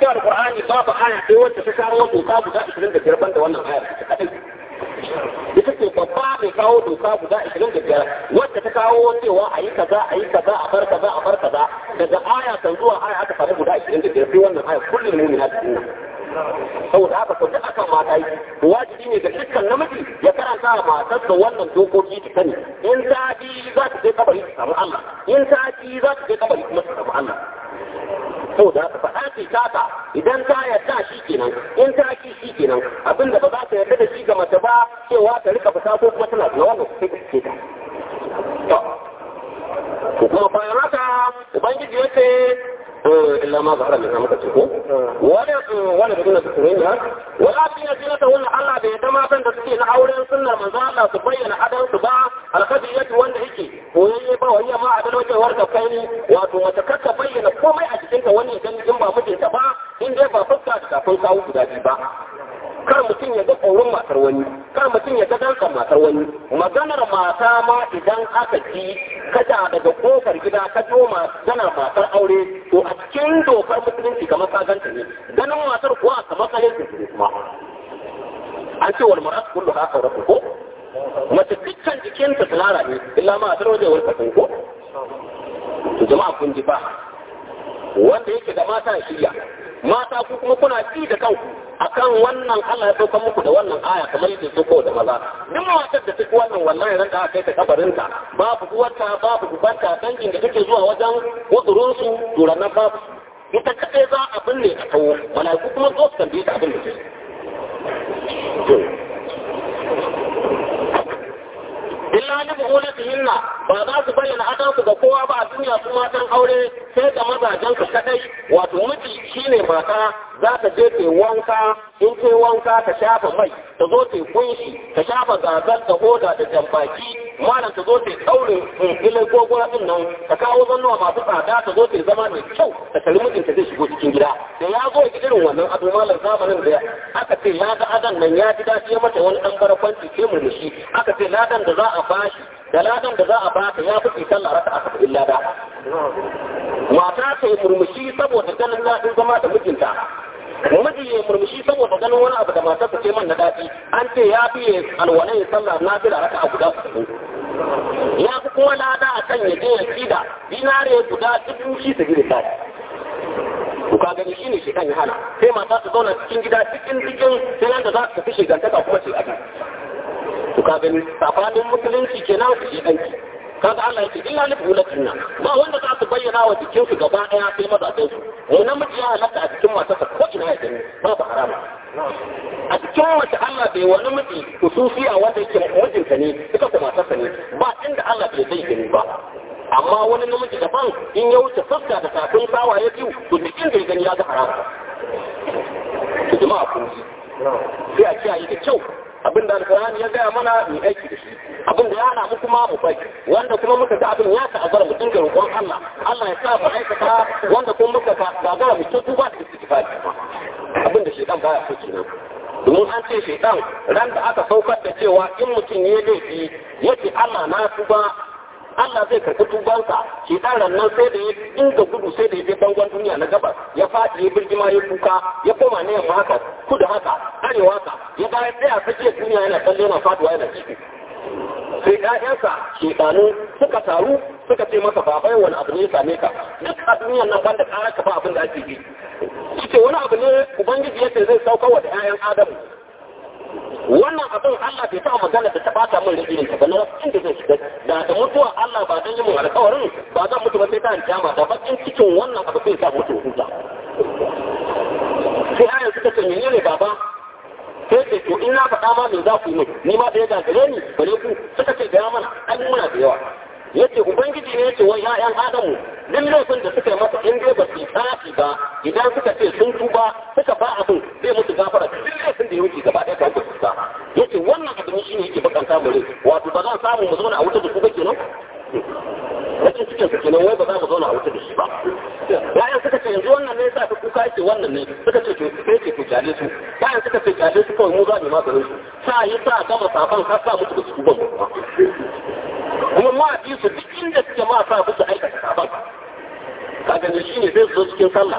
cikin alqur'ani babu aya sai wacce ta kawo doka guda 25 banda wannan aya ta kadai ita ce babba mai kawo doka guda 25 wacce ta kawo cewa a yi kaza a yi kaza a bar kaza a bar kaza daga aya kan zuwa aya aka samu guda 25 sai wannan aya kullum mu'mina ta dinnan saboda haka ko duk akan mata yi wajibi ne ga dukkan namiji ya karanta wa matarsa wannan dokoki ta sani in ta ji za ta je kabari ta samu Allah in ta ji za ta je kabari kuma ta samu Allah saboda haka faɗa ce taka idan ta yarda shi kenan in ta ki shi kenan abinda ba za ta yarda da shi ga mace ba cewa ta rika fita ko kuma tana da wannan sai ta ce ta to kuma bayan haka ubangiji ya ce إلا ما ظهر منها مكتبه ولا ولا بدون تسرينها ولكن زينتهن الله بيتما كان تسكين أولا سنة من ذا الله تبين حدا تباع الخفية والهيك وهي با وهي ما عدل وجه ورد كيني واتو متكت بين كوما أجسنت وني جن جنبا مجن تبا إن جنبا فسكا تكافل كاو تدادي با kar mutum ya ga tsoron matar wani kar mutum ya ga dankan matar wani maganar mata ma idan aka ci kada daga kofar gida ka jo maganar matar aure to a cikin dokar musulunci kamar ka ganta ne ganin matar kuwa kamar ka yanke su kuma an ce wal mar'at kullu ha auratu ko mace dukkan jikinta tsirara ne illa ma a tarwaje wal kasan ko to jama'a kun ji ba wanda yake da mata ya shirya mata ku kuma kuna ji da kanku akan wannan Allah ya sauka muku da wannan aya kamar yadda su ko da maza duk matar da take wannan wallahi ran da aka kai ta kabarinta babu uwarta babu ubanta dangin da take zuwa wajen kudurin su turanan babu ita kadai za a binne a kawo malaiku kuma zo su tambaye ta abin da ke illa ni buhulatihinna ba za su bayyana adansu ga kowa ba a duniya su matan aure sai ga mazajen su kadai wato miji shine mata za ta je ta wanka in ta wanka ta shafa mai ta zo ta kunshi ta shafa gagar da hoda da jambaki malam ta zo ta daurin ilin gogora din nan ta kawo zannuwa masu tsada ta zo ta zama mai kyau ta tari mijinta zai shigo cikin gida da ya zo irin wannan abu malam zamanin da aka ce ya ga adan nan ya ji daɗi ya mata wani ɗan barakwanci sai murmushi aka ce ladan da za a bashi da ladan da za a baka ya fi sallah raka aka fi lada mata ta yi murmushi saboda ganin daɗin zama da mijinta miji ya murmushi saboda ganin wani abu da matar ta ce man na daɗi an ce ya fi alwalai ya sallah na fi raka a guda su ya fi kuma lada a kan ya je ya kida dinare guda dubu shi su gida sai to ka gani shine shi kan ya hana sai mata su zauna cikin gida cikin cikin sai yanda za su tafi shigantaka kuma ce ake to ka gani safanin musulunci kenan su shi danki kaga Allah yake illa li bulatina ba wanda za su bayyana wa jikin su gaba daya sai mazajen su mu namiji ya halatta a cikin matarsa ko ina ya gani babu harama a cikin mace Allah bai wani miji kususiya wanda yake mijinta ne ita kuma matarsa ne ba inda Allah bai zai gani ba amma wani namiji daban in ya wuce fuska da tafin sawaye biyu to duk inda ya gani ya ga haram to jama'a kun sai a kiyaye da kyau abin da alkur'ani ya gaya mana mu aiki da shi abin da ya hana mu kuma mu bai wanda kuma muka ga abin ya ta'azzara mu dinga roƙon Allah Allah ya sa mu aikata wanda kuma muka ga gagara mu tutu ba da istighfar abin da shedan baya so kenan domin an ce shedan ran da aka saukar da cewa in mutum ya laifi yace Allah na tuba Allah zai karɓi tubansa shi ɗan rannan sai da ya inda gudu sai da ya je bangon duniya na gabas ya faɗi ya birgima ya kuka ya koma ne yamma haka kudu haka arewa haka ya ga ya tsaya tsakiyar duniya yana tsalle yana faduwa yana ciki sai ƴaƴansa shekanu suka taru suka ce masa babai wani abu ne ya same ka duk a duniyan nan banda ƙara ka ba abin da ake yi ce wani abu ne ubangiji ya ce zai sauka wa da ƴaƴan adamu wannan abin Allah bai taɓa magana da ta bata min da irin ta ba na inda zai shiga da da mutuwa Allah ba dan yi mun alƙawarin ba zan mutu ba sai ta kiyama da bakin cikin wannan abu zai sa mutu huta sai ayan suka ce menene baba sai ce to in na faɗa ma me za ku yi min ni ma da ya gagare ni bare ku suka ce gaya mana an muna da yawa yace ubangiji ne yace wai ya'yan adamu duk laifin da suka yi masa in dai ba su yi tsafi ba idan suka ce sun tuba suka ba abin zai musu gafara duk laifin da ya wuce gaba ɗaya kawai su ba yace wannan abin shi ne yake bakanta mu rai wato ba zan samu mu zauna a wuta da su ba kenan rashin cikin su kenan wai ba za mu zauna a wuta da shi ba bayan suka ce yanzu wannan ne sa ta kuka yake wannan ne suka ce to sai ce ku kyale su bayan suka ce kyale su kawai mu za mu maganin su sa yi sa gama safan har sa musu da su ban kuma kuma ma bi su duk inda suke ma sa musu aikata safan ka gani shi ne zai zo cikin sallah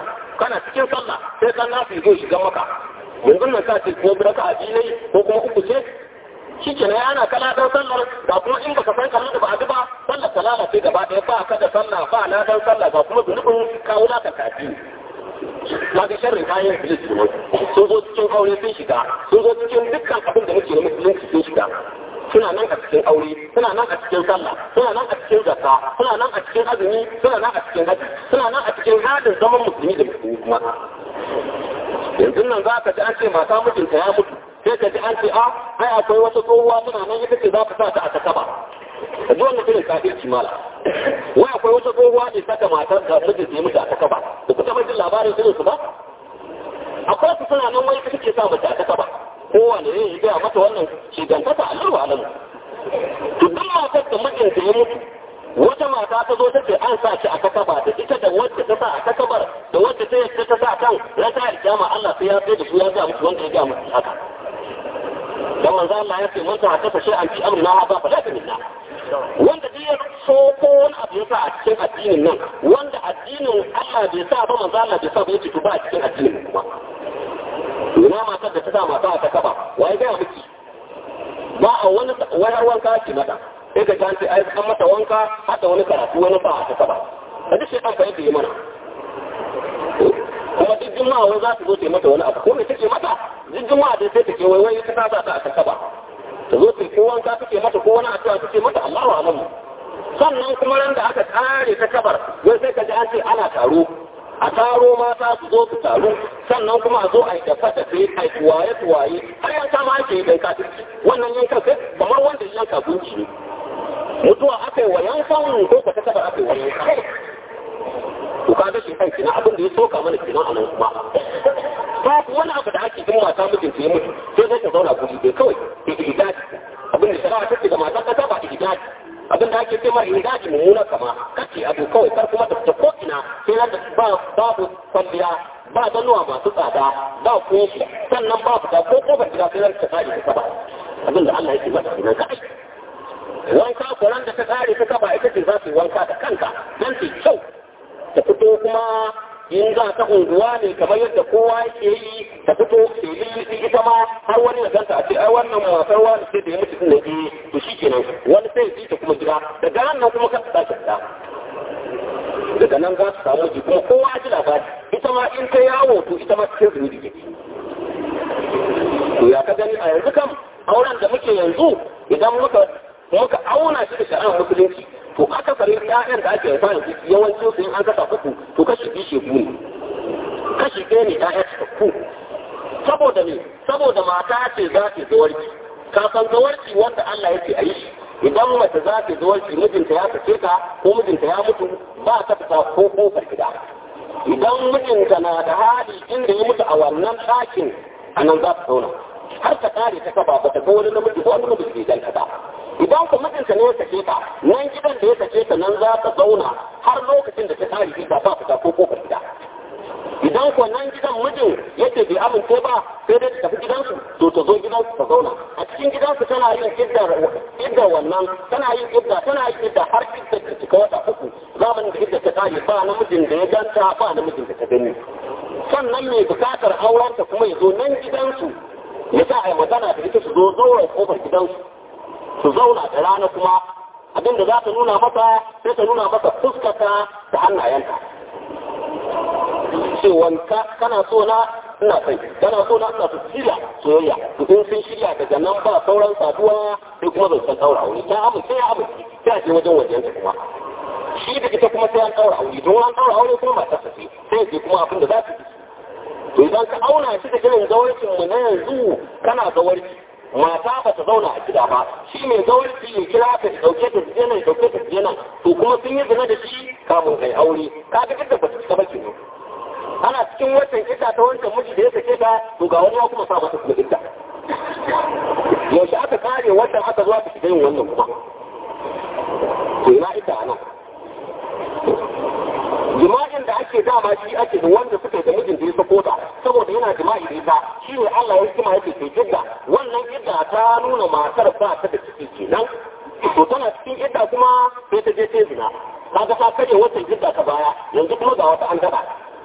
kana cikin sallah sai kan nasu zo shiga maka yanzu nan ka ce ko biraka a ne ko kuma uku ce shi ke na yana kala dan sallar ga kuma in baka san kallon da ba a ba sallar ta lalace gaba ɗaya ba ka da sallah ba na dan sallah ga kuma zunubin kawo naka kafi kaga sharrin kayan iblis kenan sun zo cikin aure sun shiga sun zo cikin dukkan abin da muke na musulunci sun shiga suna nan a cikin aure suna nan a cikin sallah suna nan a cikin zakka suna nan a cikin azumi suna nan a cikin haji suna nan a cikin hadin zaman musulmi da musulmi kuma yanzu nan za ka ji an ce mata mijinta ya mutu sai ka ji an ce a ai akwai wata tsohuwa suna nan ita ce za ka sa ta a takaba ka ji wannan irin kafirci mala wai akwai wata tsohuwa ne saka matar da mijinta ya mutu a takaba da kuka jin labarin irin su ba akwai su suna nan wai ita ce sa mace a takaba kowane ne ya gaya mata wannan shigantaka a lura alamu to duk matar da mijinta ya mutu wata mata ta zo ta ce an sa shi a takaba da ita da wacce ta sa a takabar da wacce ta yadda ta sa kan ran ta kiyama Allah sai ya sai da su ya ga musu wanda ya ga musu haka dan manzo Allah ya ce mun ta haka shi an fi amrina haba fa la minna wanda duk ya so ko wani abu ya sa a cikin addinin nan wanda addinin Allah bai sa ba manzo Allah bai sa ba yake to ba a cikin addinin kuma ina matar da ta sa mata a takaba wai ga miki ba a wani wayar wanka ki mata sai ka tanti ai an mata wanka hada wani karatu wani ba a takaba a duk shekar fa yadda yi mana kuma duk juma'a wai za su zo ta yi mata wani abu ko me take mata duk juma'a dai sai ta ke wai wai ta sa ta a takaba ta zo ta ko wanka take mata ko wani addu'a take mata Allahu a'lamu sannan kuma ran da aka kare ta kabar wai sai ka ji an ce ana taro a taro mata su zo su taru sannan kuma a zo a yi dafa tafe a yi tuwaye tuwaye har yanka ma ake yi dan kafirci wannan yankan sai kamar wanda yanka gunci ne mutuwa aka yi wa yankan ko ka ta kabar aka yi wa yankan to ka ga shi kanki na abin da ya soka mana kenan a nan kuma babu wani abu da ake jin mata mijinta ya mutu sai zai ta zauna guri bai kawai ihdaji abin da shari'a take da mata ta ba ihdaji abin da ake cewa ihdaji mummuna kama kace abu kawai kar kuma ta ko ina sai da ba babu kwalliya ba zanuwa masu tsada ba kunshi sannan ba fita ko kofar gida sai ta kare ta ba abin da Allah yake mata kenan kai wanka kuran da ta kare ta kaba ita ce za su yi wanka da kanka don su kyau ta fito kuma in za ta unguwa ne kamar yadda kowa yake yi ta fito filin ita ma har wani ya ganta a ce ai wannan matar wani ce da ya mutu ne eh to shikenan wani sai ya ta kuma gida daga nan nan kuma ka ta ta daga nan za su samu ji kuma kowa ji labari ita ma in ta yawo to ita ma cikin zunubi ke to ya ka gani a yanzu kam auren da muke yanzu idan muka muka auna shi da shari'ar musulunci to aka fari ƴaƴan da ake haifa yanzu yawancin su in an kasa uku to kashi biyu shegu ne kashi ɗaya ne ƴaƴa cikakku saboda ne saboda mata ce za ta zawarci ka san zawarci wanda Allah yake a yi shi idan mace za ta zawarci mijinta ya sake ta ko mijinta ya mutu ba ta fita ko kofar gida idan mijinta na da hali inda ya mutu a wannan ɗakin a nan za ta zauna har ta kare ta kaba ba ta ga wani namiji ko wani namiji bai ganta ba idan ku mijinta ne ya sake ta nan gidan da ya sake ta nan za ta zauna har lokacin da ta kare ta ba fita ko kofar gida idan ko nan gidan mijin yake bai amince ba sai dai ta tafi gidansu to ta zo gidansu ta zauna a cikin gidansu tana yin idda wannan tana yin idda tana yin idda har idda ta cika wata uku zamanin da idda ta kare ba namijin da ya ganta ba namijin da ta gani sannan mai bukatar aurenta kuma ya zo nan gidansu ya sa a yi magana da ita su zo zauren kofar gidansu su zauna da rana kuma abin da za ta nuna masa sai ta nuna masa fuskata ta hannayenta cewanka kana so na ina sai kana so na ina su shirya soyayya to in sun shirya daga nan ba sauran saduwa sai kuma zan san daura aure ta amince ya amince sai a je wajen wajen ta kuma shi da ita kuma sai an daura aure don an daura aure kuma matar ta ce sai ce kuma abin da za ta yi to idan ka auna shi da irin zawarcin mu na yanzu kana zawarci mata ba ta zauna a gida ba shi mai zawarci ya kira ka ya dauke ta je nan ya dauke ta je nan to kuma sun yi zina da shi kamun kai aure ka ga duk ba ta cika ba kenan ana cikin watan ita ta wancan miji da ya sake ta to ga wani ya kuma sa mata kuma ita yaushe aka kare watan aka zuwa ta shiga yin wannan kuma to ina ita nan jima'in da ake dama shi ake da wanda suka da mijin da ya sako ta saboda yana jima'i da ita shi ne Allah ya hikima yake ke idda wannan idda ta nuna matar ba ta da ciki kenan to tana cikin idda kuma sai ta je ta zina kaga ta kare wata idda ta baya yanzu kuma ga wata an daba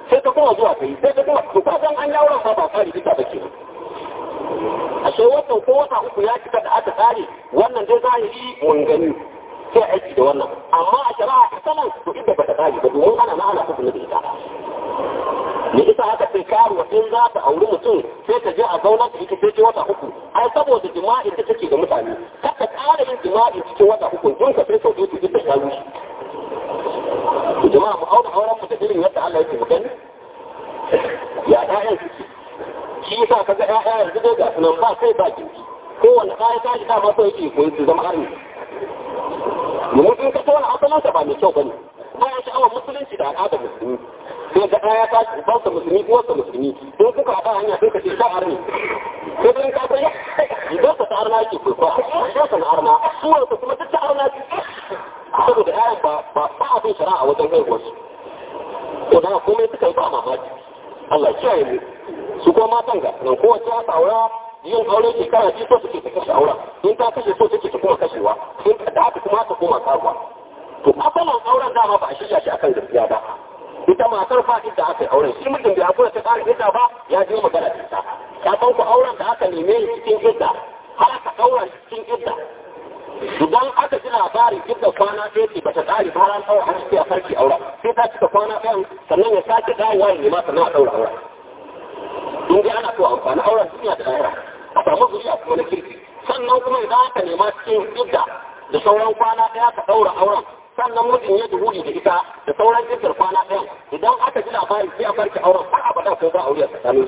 sai ta kuma zuwa kai sai ta kuma to ka san an yawon ba ba fari duka ba ke ashe wata ko wata uku ya cika da aka tsare wannan dai zahiri mun gani sai aiki da wannan amma a shari'a asalan to inda ba ta tsare ba domin ana na ana hukunta da ita me ita haka sai karuwa in za ta auri mutum sai ta je a zauna ta ita sai wata uku ai saboda jima'in ta take da mutane kar ta ƙara yin jima'i cikin wata uku in ka sai sau ɗaya ita ta rushe jama'a mu auna auren mu da irin yadda Allah yake magana ya ɗayan suke shi yasa ka ga ƴaƴa yanzu dai ga sunan ba kai ba kinki kowanne ɗaya ta shi dama so yake koyi su zama arni domin in ka tona asalinsa ba mai kyau bane bayan sha'awar musulunci da al'adar musulmi sai ga ɗaya ta ci ubansa musulmi uwarsa musulmi in kuka haɗa hanya sai ka ce ta arni sai dai ka san idan ta arna ke kwaikwaya idan ta na arna suwarsa kuma duk ta arna ce saboda ƴaƴan ba ba ba abin shari'a wajen haihuwarsu to da komai suka yi ba mamaki Allah kiyaye mu su kuma matan ga nan kowace ta aura yin aure shekara ce so suke ta kashe aura in ta kashe so take ta kuma kashewa in ta da haka kuma ta koma karuwa to asalin auren dama ba a shirya shi akan gaskiya ba ita matar fa da aka yi auren shi mutum bai hakura ta ƙara idda ba ya je magana da ita ka san ku auren da aka neme cikin idda har aka ɗaura cikin idda idan aka ji labarin idda kwana ɗaya ce ba ta ƙare ba ran ɗaura har sai a farki auren sai ta cika kwana ɗayan sannan ya sake dawowa ya nema sannan a ɗaura auren in dai ana so amfani auren duniya da lahira a samu zuriya kuma na kirki sannan kuma idan aka nema cikin idda da sauran kwana ɗaya ka ɗaura auren sannan mutum ya duhuli da ita da sauran jirgin kwana ɗayan idan aka ji labari sai a farki auren har abada ko ba aure a tsakanin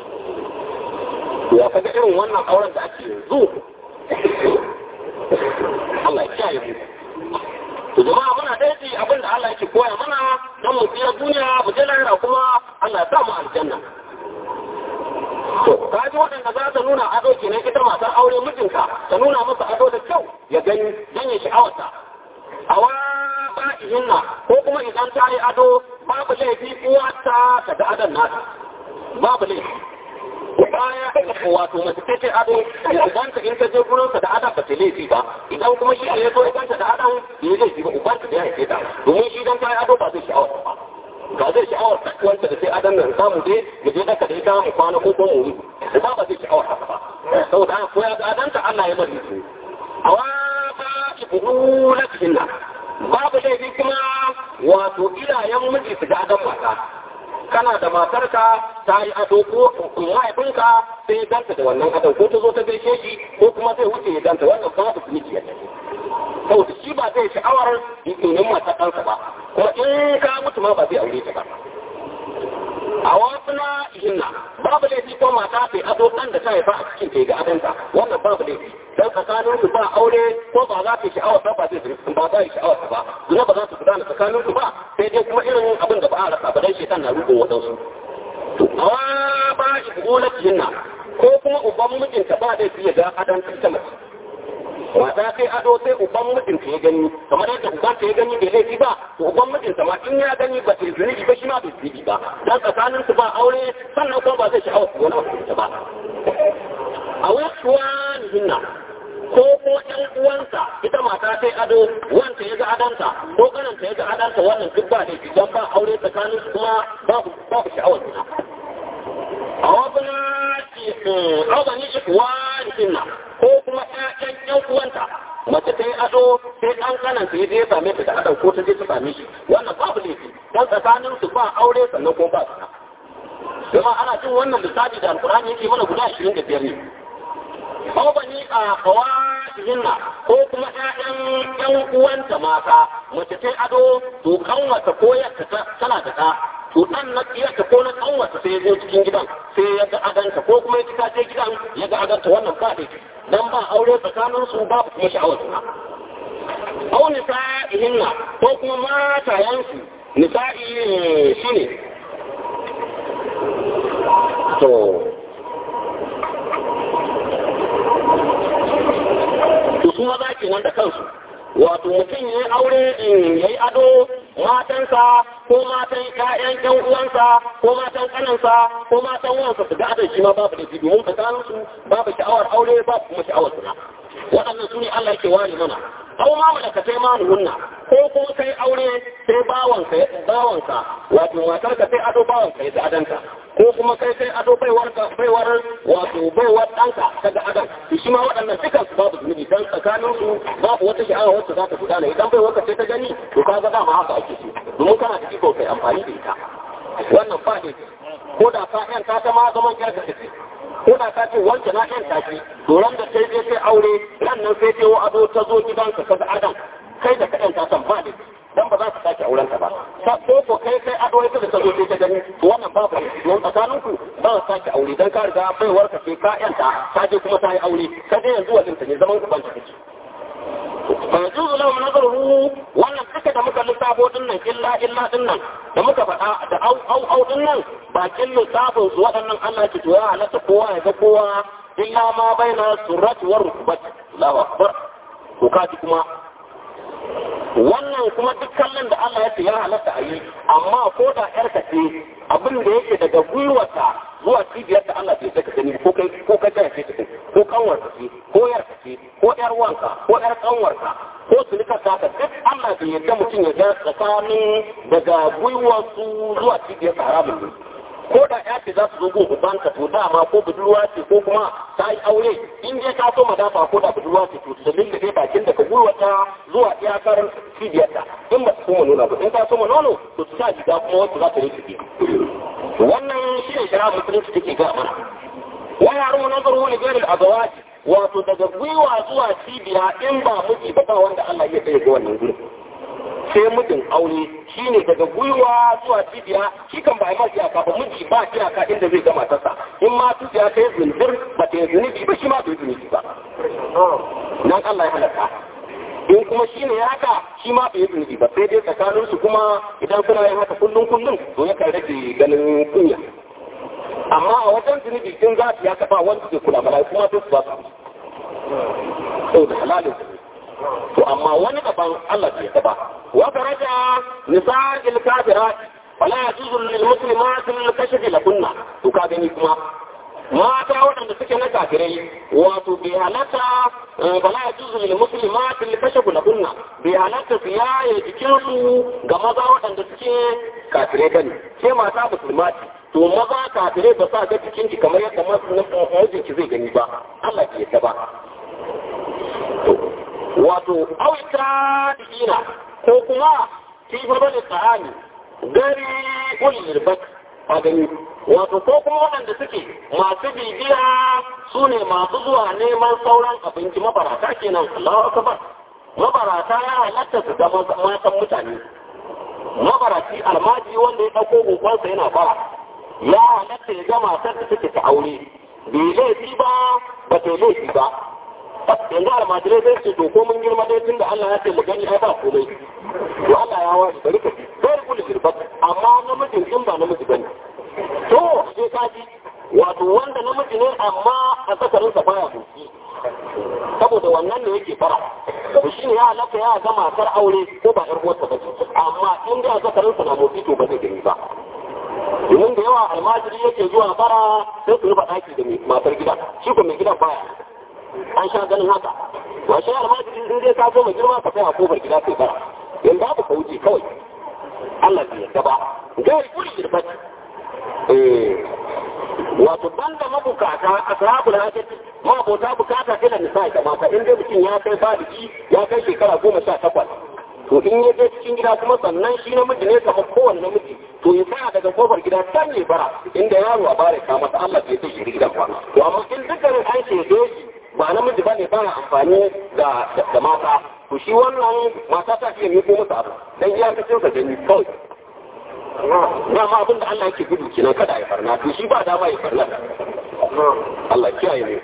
su ya kaga irin wannan auren da ake yanzu Allah ya kiyaye mu to jama'a muna daidai abin da Allah yake koya mana don mu tsira duniya mu je lahira kuma Allah ya sa mu aljanna to ka ji waɗanda za ta nuna ado kenan ita matar aure mijinka ta nuna masa ado da kyau ya gani don ya sha'awarta awa ba'ihinna ko kuma idan ta yi ado babu laifi uwarta ta da adon nata babu laifi baya wato mace ce ado idan ta in ta je gurin sa da adon ba ta laifi ba idan kuma shi ne so idan ta da adon ya laifi ba uban ta da ya haife ta domin shi dan ta yi ado ba zai sha'awar ba ba zai sha'awar wanda da sai adon nan samu dai mu je daka da ita mu kwana ko ko mu ba ba zai sha'awar haka ba saboda haka ko ya ga adon ta Allah ya bari su awa ba ibu lafihinna babu laifi kuma wato iyayen miji su ga adon mata kana da matarka ta yi ado ko mahaifinka sai ya ganta da wannan adon ko ta zo ta gaishe shi ko kuma zai wuce ya ganta wannan ba su miji ya tafi saboda shi ba zai sha'awar yin matar ɗansa ba kuma in ka mutu ma ba zai aure ta ba a wasu na hinna babu laifi ko mata ta ado ɗan da ta haifa a cikin ta ga adonta wannan babu laifi dan tsakanin su ba aure ko ba za ta yi sha'awar ba zai ba za yi sha'awar ba zuna ba za su gudana tsakanin su ba sai dai kuma irin abin da ba a rasa ba dan shekan na rubin wadansu awa ba ibulat jinna ko kuma uban mijinta ba zai fiye ga adan ta mace wata sai ado sai uban mijinta ya gani kamar yadda uban ta ya gani bai laifi ba to uban mijinta ma in ya gani ba ta zunubi ba shi ma bai zunubi ba dan tsakanin su ba aure sannan kuma ba zai sha'awar wani abu ba a wasu hinna ko ko ɗan uwansa ita mata sai ado wanda ya ga adanta ko kananta ya ga adanta wannan duk ba da idan ba aure tsakanin su kuma babu babu sha'awar zina a wasu ɗaukani ikwani hinna ko kuma ƴaƴan ƴan uwanta mace ta yi ado sai ɗan kananta ya je ya same ta da adan ko ta je ta same shi wannan babu laifi dan tsakanin su ba aure sannan ko ba zina Jama'a ana cin wannan lissafi da alkur'ani yake mana guda ashirin da biyar ne. Ko ba ni a kawa hinna ko kuma ƴaƴan ƴan uwanta mata mace ta ado to kanwata ko yadda tana da ɗa to ɗan na iyaka ko na kanwata sai ya zo cikin gidan sai ya ga adanta ko kuma ya ci kace gidan ya ga adanta wannan ba da dan ba aure tsakanin su babu kuma sha'awar suna. Au nisa'ihinna ko kuma matayensu nisa'i shine to to su maza ke nan da kansu wato mutum ya yi aure ya yi ado matansa ko matan ƴaƴan ƴan uwansa ko matan kanansa ko matan wansa su ga adon shi ma babu da shi domin tsakanin su babu sha'awar aure babu kuma sha'awar suna waɗannan su ne Allah yake ware mana au ma malaka sai ma hunna ko kuma kai aure sai bawanka ya bawanka wato matar ka sai ado bawanka ya adanta ko kuma kai sai ado baiwar ka baiwar wato baiwar danka kaga adan shi ma waɗannan dukan su babu zunubi dan tsakanin su babu wata sha'awa wacce za ta gudana idan baiwar ka sai ta gani to kaga dama haka ake so domin kana da iko kai amfani da ita wannan ba ne ko da ka yan ka ta ma zaman yarka take ko da ka ce wancan na yan taki to ran da sai sai aure ran nan sai sai ado ta zo gidanka kaga adan kai da kaɗan ta san ba ne dan ba za ka sake auren ta ba ko ko kai kai ado ita da ta zo sai ta gani to wannan babu don tsakanin ku ba ka sake aure dan ka riga baiwar ka sai ka yanta ta je kuma ta yi aure ka je yanzu wajen ta ne zaman ku ban ta kake فيجوز لهم نظره wannan duka da muka lissafo din nan illa illa din nan da muka faɗa da au au au din nan bakin lissafin su waɗannan Allah ke to ya halatta kowa ya ga kowa illa ma baina surrati war rukbat Allahu akbar to kaji kuma wannan kuma duk kallon da Allah ya ce ya halatta a yi amma ko da yarka ce abin da yake daga gwiwata zuwa cibiyar da Allah bai saka gani ko kai ko kai ta ce ko kanwar ce ko yar ce ko yar wanka ko yar kanwarka ko sulika ta ka duk Allah bai yadda mutum ya ga tsakanin daga gwiwarsu zuwa cibiyar haramun ne ko da ya ce za su zo gun ubanka to dama ko budurwa ce ko kuma ta yi aure in dai ka so madafa ko da budurwa ce to da linda dai bakin daga gwiwata zuwa iyakar cibiyarta in ba su so nuna ba in ka so nono to su sa shiga kuma wacce za ta rike wannan shi ne shara musulunci take ga mana wa yaro nazaru li ghairi al-azwaj wato daga gwiwa zuwa cibiya in ba miji ba ba wanda Allah ya kai ga wannan gurin sai mijin aure shine daga gwiwa zuwa cibiya shi kan ba ma iyaka ba miji ba iyaka inda zai gama tasa in ma tuciya kai zindir ba ta yi zunubi ba shi ma bai zunubi ba nan Allah ya halaka in kuma shi ne haka shi ma bai zunubi ba sai dai tsakanin su kuma idan suna yin haka kullum kullum to ya kan rage ganin kunya amma a wajen zunubi in za su ya kafa wanda zai kula bala kuma sai su ba su da halalin to amma wani daban Allah bai yaba wa daraja nisa'il kafirat wala yajuzu lil muslimat al kashf lakunna to ka gani kuma mata waɗanda suke na kafirai wato bai halatta bala yajuzu lil muslimat al kashf lakunna bai halatta su yaye jikin su ga maza waɗanda suke kafirai bane sai mata musulmati to maza kafirai ba sa ga cikin ki kamar yadda mijinki zai gani ba Allah bai yaba ba wato auta dina ko kuma kifar bane tsahani gari ulil bak a gani wato ko kuma waɗanda suke masu bibiya su ne masu zuwa neman sauran abinci mabarata kenan Allahu akbar mabarata ya halatta su ga matan mutane mabaraci almaji wanda ya ɗauko gogonsa yana bara ya halatta ya ga matar da take ta aure bai laifi ba ba ta laifi ba yanzu almajirai zai ce to ko mun girma dai tun da Allah ya ce mu gani ai ba komai to Allah ya wani bari ka ci bari kullu girbat amma namijin in ba namiji bane to sai ka ji wato wanda namiji ne amma a zakarin sa baya motsi saboda wannan ne yake fara to shine ya halaka ya ga matar aure ko ba yar uwarsa ba amma in da zakarin sa na motsi to ba zai gani ba domin da yawa almajiri yake zuwa fara sai su rufa daki da matar gida shi ko mai gidan baya an sha ganin haka wa shi almajiri in dai ka so mai girma ka sai a kofar gida kai bara in babu ka wuce kawai Allah bai yarda ba gari kuri girbat eh wato banda mabukata ashabul hajat ma abota bukata ila nisa da mata in dai mutum ya kai baliki ya kai shekara goma sha takwas to in ya je cikin gida kuma sannan shi namiji ne kamar kowane namiji to ya tsaya daga kofar gida can ne bara inda yaro a bare ka masa Allah bai sai shi gidan ba to amma in dukkanin an ce shi ba namiji bane ba na amfani da da mata to shi wannan mata ta fiye miko masa abu dan iya ta cinsa da ni kawai dama abin da Allah yake gudu kenan kada ya farna to shi ba dama ya farna Allah kiyaye ne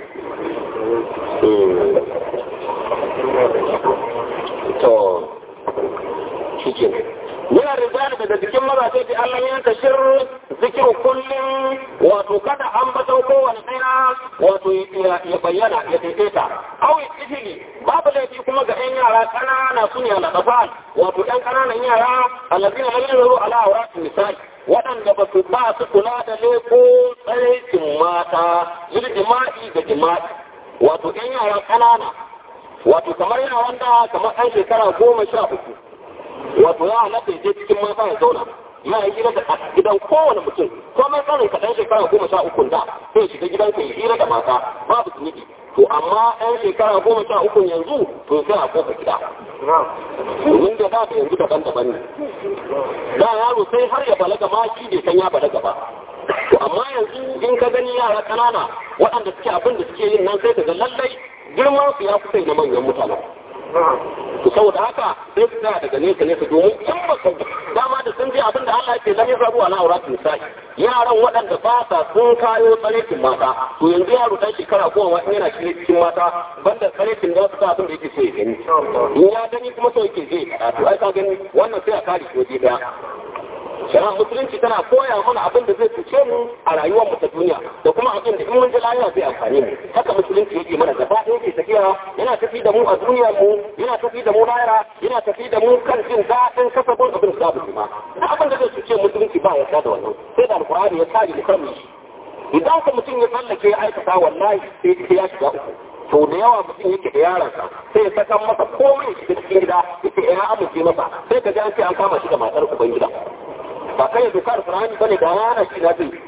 to shi kenan yana rijali daga cikin mazaje da Allah ya tashir zikiru kullum wato kada an bato kowane ɗaya wato ya bayyana ya daidaita awi ifili babu laifi kuma ga ƴan yara ƙanana su ne alaƙafan wato ƴan ƙananan yara allazina lam yanzuru ala awratin misali waɗanda ba su ba su kula da leko tsaraikin mata yin jima'i da jima'i wato ƴan yara ƙanana wato kamar yana wanda kamar ɗan shekara goma sha uku wato ya halatta ya je cikin mata ya zauna ya yi hira da gidan kowane mutum ko mai tsarin ka ɗan shekara goma sha uku da sai ya shiga gidan ka ya hira da mata babu zunubi to amma ɗan shekara goma sha uku yanzu to sai a kofa gida domin da ba da yanzu daban-daban ne da yaro sai har ya balaga ma shi bai san ya balaga ba to amma yanzu in ka gani yara ƙanana waɗanda suke abin da suke yin nan sai ka ga lallai girman su ya fi na manyan mutane to saboda haka sai su tsaya daga nesa nesa domin in ba ka dama da sun je abin da Allah yake zan yasa zuwa na auratin nisa'i yaran waɗanda ba sa sun kayo tsarekin mata to yanzu yaro dan shekara goma in yana cikin mata banda tsarekin da wasu abin da yake so ya gani in ya gani kuma so yake zai kada to ai ka gani wannan sai a kare shi waje daya shari'ar musulunci tana koya mana abin da zai cuce mu a rayuwar mu ta duniya da kuma abin da in mun ji lafiya zai amfane mu haka musulunci yake mana gaba ɗaya yake tafiya yana tafi da mu a duniyar mu yana tafi da mu lahira yana tafi da mu kan jin daɗin kasabin abin da babu ma duk abin da zai cuce musulunci ba ya da wannan sai da alkur'ani ya kare mu kan shi idan ka mutum ya tsallake ya aikata wallahi sai ya shiga uku to da yawa mutum yake da yaransa sai ya saka masa komai shi cikin gida yake ya amince masa sai ka ji an ce an kama shi da matar uban gida ba kai ya doka alkur'ani bane da yana shi na zai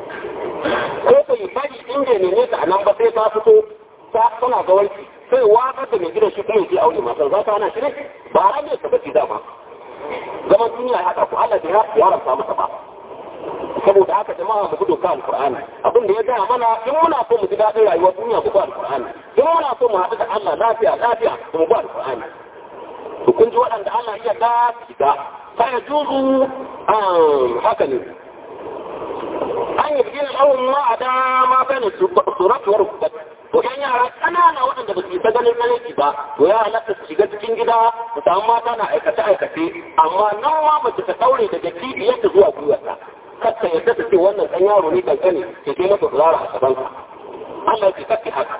ko ka yi bari inda ne ne ta nan ba sai ta fito ta tana ga wanki sai watsar da mai gidan shi kuma yake aure matar za ta hana shi ne ba ran ne ka bace dama zaman duniya ya haɗa ku Allah da ya haramta masa ba saboda haka jama'a mu gudu ka alqur'ani abin da ya gaya mana in muna so mu ji daɗin rayuwar duniya mu ba alqur'ani in muna so mu haɗu da Allah lafiya lafiya mu ba alqur'ani to kun ji waɗanda Allah ya da shiga fa juzu haka ne an yi bikin al'awun ma a dama bane suratuwar rukubat to yan yara ƙanana waɗanda ba su yi ta ganin malaki ba to ya halatta su shiga cikin gida su samu mata na aikace aikace amma nan ma mace ta ɗaure daga cibiyarta zuwa gwiwarta kakka yadda ta ce wannan ɗan yaro ne kankani ke kai masa zara a gabanka Allah ya kakki haka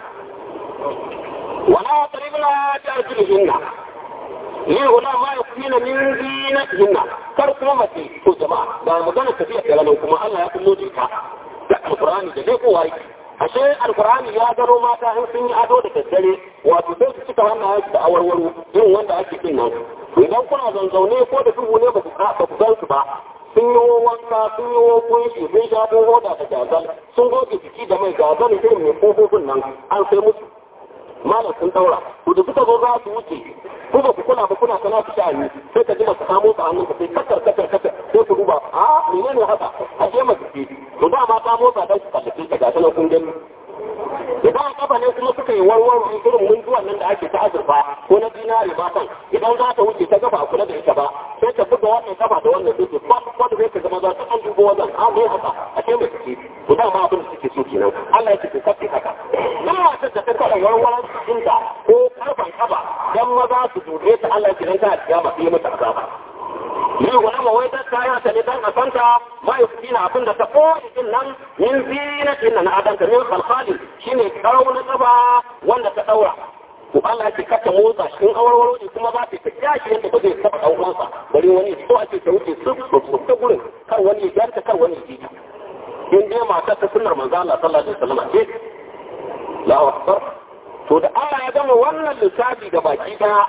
wala taribna ta arjulihinna ni wala ma yakuna min zinatihinna kar kuma mace to jama'a ba magana tafiya kalalan kuma Allah ya kullo ta da alqur'ani da dai kowa yake ashe alkur'ani ya gano mata in sun yi ado da daddare wato sai su cika hannayen da awarwaro irin wanda ake kin nan idan kuna zanzaune ko da duhu ne ba ku ba ku gan su ba sun yi wanka sun yi kunshi sun sha hoda da gazal sun goge jiki da mai gazal irin mai kofofin nan an sai musu malam sun daura to da suka zo za su wuce ko ba ku kula ba kuna kana su sha'ani sai ka ji masu kamo su hannun ka sai kakar kakar kakar sai ku duba a menene haka a je masu ce to da ma ta motsa dan su kallace ka ga sanan kun gani idan kafa ne kuma suka yi warwaro irin munduwan nan da ake ta azurfa ko na dinari ma kan idan za ta wuce ta gaba kula da ita ba sai ta buga wannan kafa da wannan dutse ba wanda zai ka zama za ta an dubo wannan a mai haka a ce mai suke to da ma abin da suke so kenan Allah ya ce ku kafi haka duk matar da ta kada warwaron cikinta ko karfan kafa dan maza su dube ta Allah ya ce dan ta kiyama sai mata azaba ni wani mawai ta kaya ta ne dan a santa ma yi na abin da ta koyi din nan min zinatin nan adanta min khalkhali shine karau na tsaba wanda ta daura to Allah ya kata motsa shi in awarwaro ne kuma za ta ta yashi yadda ba zai taba dan uwansa bari wani so ake ta wuce su su ta gurin kar wani ya ganta kar wani ya ji ta in dai mata ta sunnar manzo Allah sallallahu alaihi wasallam ce Allahu akbar to da Allah ya gama wannan lissafi da baki daya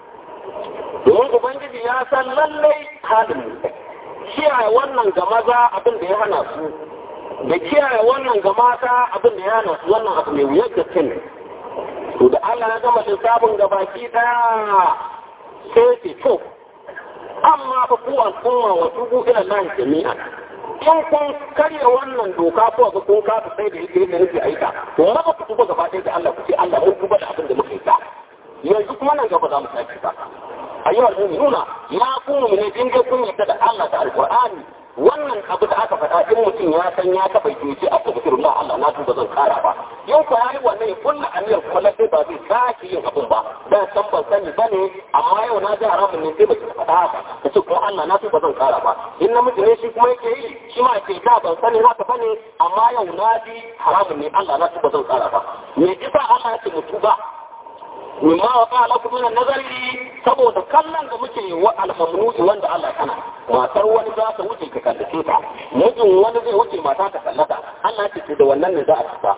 domin ubangiji ya san lallai halin mu kiyaye wannan ga maza abin da ya hana su da kiyaye wannan ga mata abin da ya hana su wannan abu mai wuyar da kin to da Allah ya gama lissafin ga baki daya sai ce to amma fa ku al'umma wa tubu ila Allah jami'a in kun karya wannan doka ko ga kun kafa sai da yake da yake aika to raba ku tuba gaba ɗaya da Allah ku ce Allah mun tuba da abin da muka yi yanzu kuma nan gaba za mu sake ba ayyuhal mu'minuna ya kuma ne in dai kun yarda da Allah da alqur'ani wannan abu da aka faɗa in mutum ya san ya taɓa yi ce aka zikir Allah Allah na tuba zan kara ba yau ko yayi wannan ya kulla aniyar kuma lalle ba zai sake yin abun ba dan san ban sani bane amma yau na ji haramun ne sai mace faɗa haka ta ce kuma Allah na tuba zan kara ba in namiji ne shi kuma yake yi shi ma ce da ban sani haka bane amma yau na ji haramun ne Allah na tuba zan kara ba me isa Allah ya ce mu tuba mimma wa qala lakum min nazari saboda kallon da muke yi wa al-mamnu'i wanda Allah kana matar wani za ta wuce ka kallace ta mijin wani zai wuce mata ta kallata Allah ce da wannan ne za a tuba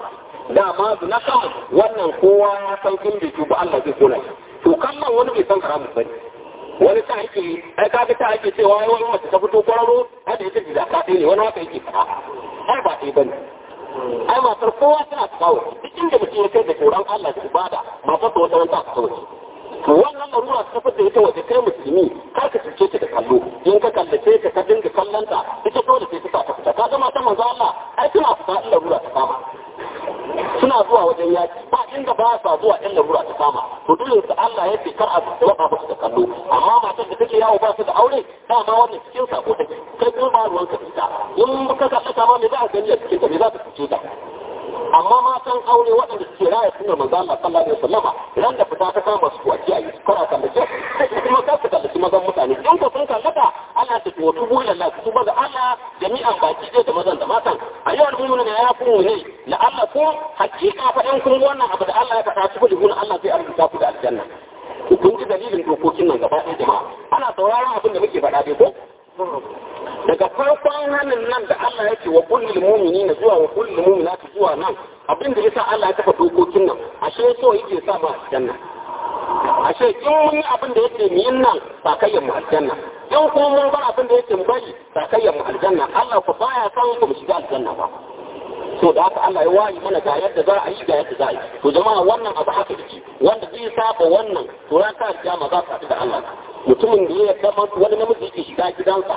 dama su na kan wannan kowa ya san in bai tuba Allah zai kona shi to kallon wani bai san haramun bane wani ta ake ai ka ga ta ake cewa wani mace ta fito kwararo har da ita da ka ne wani haka yake fara ai ba dai bane ai matar kowa tana kawo duk inda mutum ya kai da tsoron Allah da ibada matar ta wata wata ta wace to wannan larura ta fitar da ita waje kai musulmi kar ka cuce ta da kallo in ka kallace ta ka dinga kallon ta ita dole sai ta sa ta fita ka ga mata manzo Allah ai tana fita in larura ta kama suna zuwa wajen yaki ba inda ba sa zuwa in larura ta kama to dole su Allah ya ce kar a waka musu da kallo amma matar da take yawo ba su da aure dama wannan cikin sako take kai kuma ba ruwan ka ita in ka kalla ta ma me za ka gani a cikin ta me za ka fice ta amma matan aure waɗanda suke raya sunan manzo Allah sallallahu alaihi wasallama ran da fita ta kama su a kiyaye kara kallace kuma kar su kallaci mazan mutane in ko sun kallata Allah ta tuwa tubu ila Allah tuba ga Allah jami'an baki ɗaya da mazan da matan a yau al'umma ne ya fi ne la Allah ko hakika fa in kun wannan abu da Allah ya faɗa tubu da guna Allah zai arzuta ku da aljanna kun ji dalilin dokokin nan gaba ɗaya jama'a ana sauraron abin da muke faɗa dai ko daga farkon hannun nan da Allah yake wa kullul mu'minina zuwa wa kullul mu'minati zuwa nan abin da yasa Allah ya kafa dokokin nan ashe so yake sa mu aljanna ashe in mun yi abin da yake mu yin nan ba kai mu aljanna in kuma mun bar abin da yake mu bari ba kai mu aljanna Allah ku baya san ku mu shiga aljanna ba so da haka Allah ya wayi mana ga yadda za a yi ga yadda za a yi to jama'a wannan abu haka yake wanda zai saba wannan to ran ka kiyama za ka da Allah mutumin da ya zama wani namiji yake shiga gidansa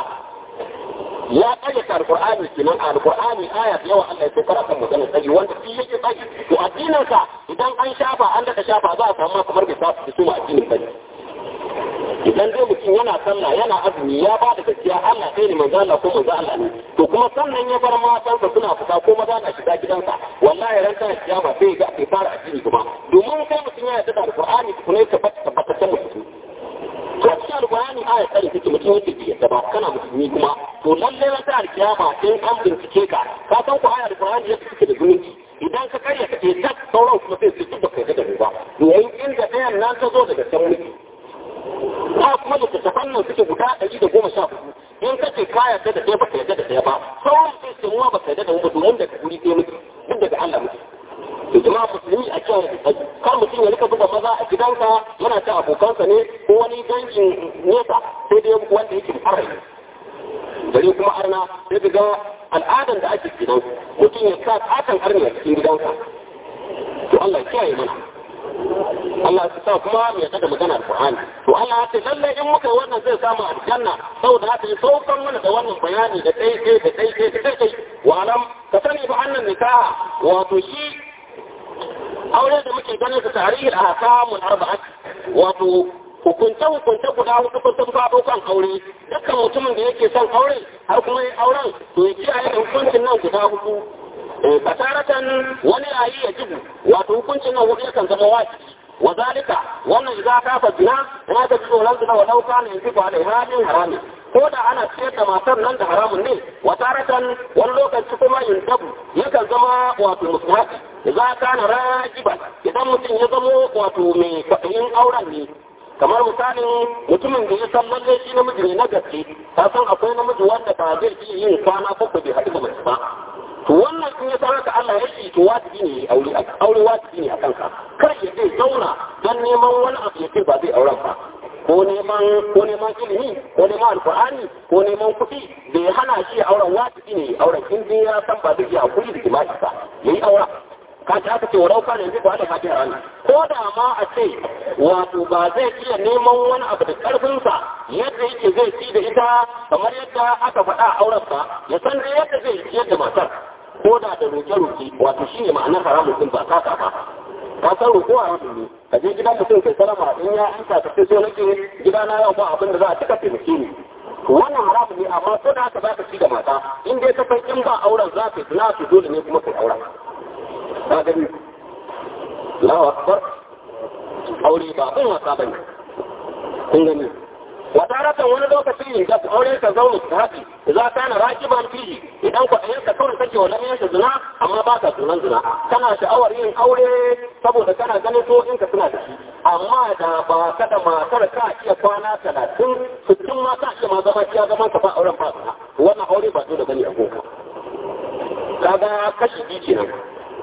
ya ƙayyata alƙur'ani kenan alƙur'ani aya da yawa Allah ya so kan magana sai wanda shi yake tsaki to addinin ka idan an shafa an daga shafa za a samu kamar bai sa su ma addinin ba idan dai mutum yana sallah yana azumi ya ba da gaskiya Allah sai ne manzo Allah ko manzo Allah ne to kuma sannan ya bar matansa suna fita ko maza na shiga gidansa wallahi ran ta kiyama sai ga bai fara addini kuma domin kai mutum ya yarda da alƙur'ani kuma ya tabbata tabbataccen mutum to cikin alƙur'ani aya tsari take mutum yake bi yadda ba kana musulmi kuma to lallai ran ta alkiyama in an bincike ka ka san ku aya alƙur'ani yake take da zumunci idan ka karya ka ce tak sauran kuma sai su duk baka yarda da mu ba domin inda ɗayan nan ta zo daga can mulki ba kuma da tattafan nan suke guda ɗari da goma sha hudu in ka ce ka yarda da ɗaya baka yarda da ɗaya ba sauran sai su muwa baka yarda da mu ba domin daga guri ɗaya muke duk daga Allah muke to jama'a musulmi a cewa kar mutum ya rika buga maza a gidansa yana ta abokansa ne ko wani dangin nesa sai dai wanda yake da arrai gari kuma arna sai ga al'adan da ake gidan mutum ya sa katon arni a cikin gidansa to Allah ya kiyaye mana Allah ya sa kuma ya kada magana alqur'ani to Allah ya ce lalle in muka yi wannan zai samu aljanna saboda haka ya saukan mana da wannan bayani da dai dai da dai dai da dai wa alam ka sani ba annan nikaha wato shi aure da muke ganin su tarihi a hakamun arba'at wato hukunce hukunce guda hudu kun sun faɗo kan aure dukkan mutumin da yake son aure har kuma yi auren to ya kiyaye da hukuncin nan guda hudu fasaratan wani yayi ya jibu wato hukuncin nan hudu yakan zama wajibi wa zalika wannan idza kafa zina ya ga tsoron zina wa lauka ne yanzu ba da halin harami ko da ana ciyar da matar nan da haramun ne wa taratan wani lokaci kuma yin tabu yakan zama wato musulmati za ka na rajiban idan mutum ya zamo wato mai kwaɗayin auren ne kamar misalin mutumin da ya san lalle shi namiji ne na gaske ka san akwai namiji wanda ba zai iya yin kwana bakwai bai haɗu da mace ba to wannan in ya san haka Allah ya ce to wajibi ne aure aure wajibi ne a kanka kar ya zai zauna don neman wani abu ya ce ba zai auren ba ko neman ko neman ilimi ko neman alkur'ani ko neman kuɗi da ya hana shi auren wajibi ne auren in dai ya san ba zai iya hakuri da jima'i ba yayi auren ka ta aka ce warau kana yanzu ba da hajji rana ko da ma a ce wato ba zai iya neman wani abu da karfinsa yadda yake zai ci da ita kamar yadda aka faɗa a auren ba ya san dai yadda zai ciyar da matar ko da da roke-roke wato shi ne ma'anar haramun din ba kaka ba ka san roƙo a yanzu ne ka je gidan mutum kai sarama in ya ansa ka sai so nake gidana yau ba abin da za a cika taimake ni wannan haramun ne amma ko da haka za ka ci da mata in dai ka san in ba auren za ka yi na su dole ne kuma kai auren ka gani Allahu akbar aure ba kun wasa bane kun gani wadaratan wani lokaci da aure ka zauna ka haɗi za ka na rakiban fiji idan ku ɗayan ka kawai kake wa lamiyar zina amma ba ka sunan zina kana sha'awar yin aure saboda kana ganin so in ka suna da shi amma da ba ka da matar ka iya kwana talatin sittin ma ka iya ma zama iya zaman ka ba auren ba zina wannan aure ba dole bane a gonka kaga kashi biyu kenan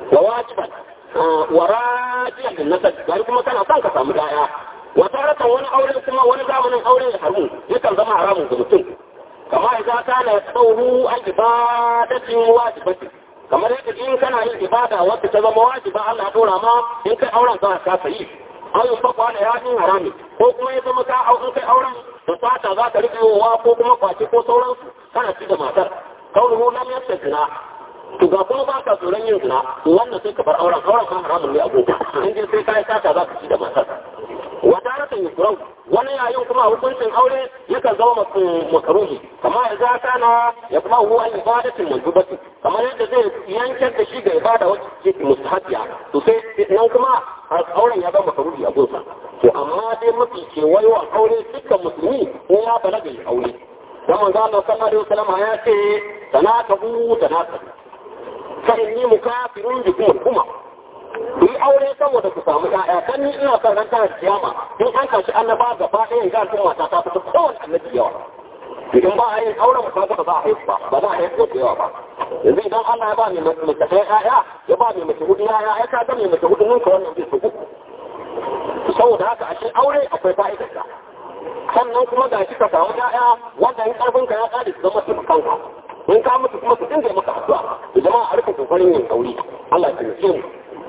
wa wajiban wa rajiyan din nasab gari kuma kana son ka samu daya wa taratan wani aure kuma wani zamanin aure ya haru yakan zama haramun ga mutum kama idza kana yasawhu an ibadatin wajibatin kamar yadda in kana yin ibada wacce ta zama wajiba Allah ya dora ma in kai auren ka ka sayi an yi fakwa da yakin harami ko kuma ya zama ka au in kai auren da fata za ka rike wa ko kuma kwace ko sauransu kana ci da matar kaunuhu lam yastajna to ga kuma ba ka tsoron yin zina to wannan sai ka bar auren auren kan haramun ne abubuwa in dai sai kai sata za ka ci da matar wata rakan yukurau wani yayin kuma hukuncin aure yakan zama makaruhi kamar ya za kana ya kuma huwa ibadatin manzubati kamar yadda zai yankar da shi ga ibada wacce ke mustahabiya to sai nan kuma auren ya zama makaruhi a gunsa to amma dai mafi kewayewan aure dukkan musulmi ko ya balaga ya aure dan manzo Allah sallallahu alaihi wasallam ya ce tanakahu tanakahu fa inni mukafirun bikum kuma ku yi aure saboda ku samu ƴaƴa dan ni ina son ran tana kiyama in an kashi annaba gaba ɗaya ga al'umma ta ta fita kowane annabi yawa idan ba a yin auren ba ba za a haifu ba ba za a haifu da yawa ba yanzu idan Allah ya ba mai mace ɗaya ƴaƴa ya ba mai mace hudu ƴaƴa ya ka ga mai mace hudu ninka wannan zai su uku saboda haka a cikin aure akwai fa'idarsa sannan kuma ga shi ka samu ƴaƴa wanda in karfin ka ya ƙare su zama su kanka in ka mutu kuma su dinga maka addu'a jama'a a rika kokarin yin aure Allah ya taimake mu